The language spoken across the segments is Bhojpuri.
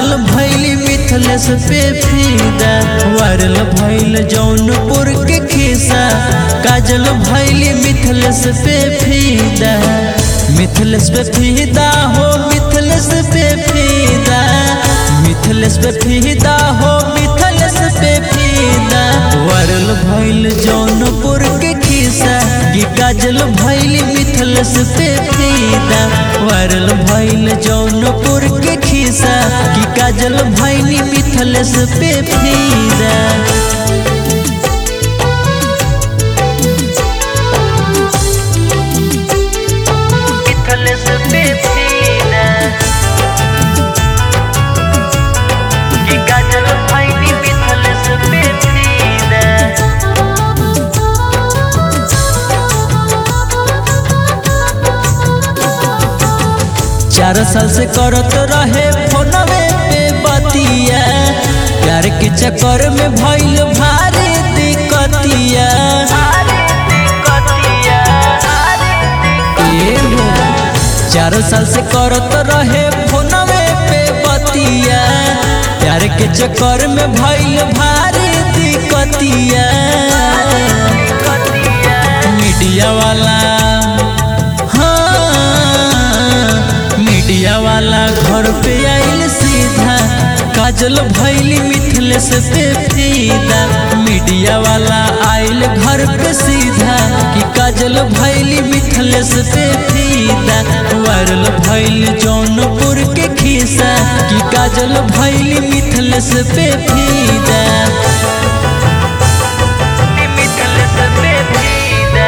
काजल भैली मिथलेस पे फीदा वायरल भैल जौनपुर के खिस्सा काजल भैली मिथलेस पे फीदा मिथलेस पे फीदा हो मिथलेस पे फीदा मिथलेस पे फीदा हो मिथलेस पे फीदा वायरल भैल जौनपुर के खिस्सा कि काजल भैली मिथलेस पे फीदा वायरल भैल जौनपुर के खिस्सा कि काजल भैली मिथलेस पे फीदा मिथलेस पे फीदा कि काजल भैली मिथलेस पे फीदा चार साल से करत रहे फोनवे पे बतिया प्यार के चक्कर में भइल भारी दिक्कतिया ए हो चार साल से करत रहे फोनवे पे बतिया प्यार के चक्कर में भइल भारी दिक्कतिया मीडिया वाला हाँ मीडिया वाला घर पे आइल सीधा काजल भैली मिथलेस पे फीदा मीडिया वाला आइल घर पे सीधा कि काजल भैली मिथलेस पे फीदा वायरल भैल जौनपुर के खिस्सा कि काजल भैली मिथलेस पे फीदा मिथलेस पे फीदा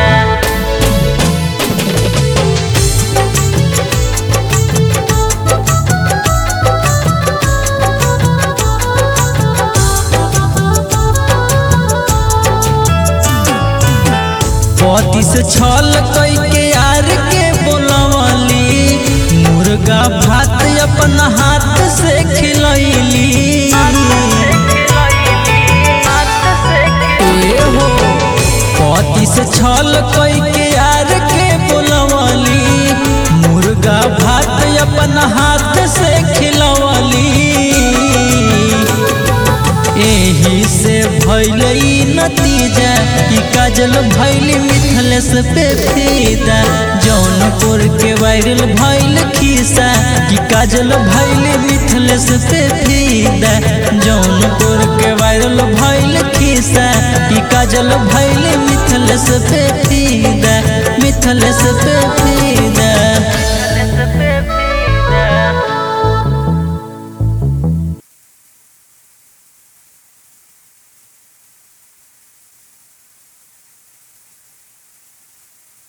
पति से छल कई के यार के बोलवली मुर्गा भात अपन हाथ से खिलैली ए हो पति से छल कई के यार के बोलवली मुर्गा भात अपन हाथ से खिलवली एही से भैल ई नतीजा कि काजल भैली मिथलेस पे फीदा जौनपुर के वायरल भैल खिस्सा कि काजल भैली मिथलेस पे फीदा जौनपुर के वायरल भैल खिस्सा कि काजल भैली मिथलेस पे फीदा मिथलेस पे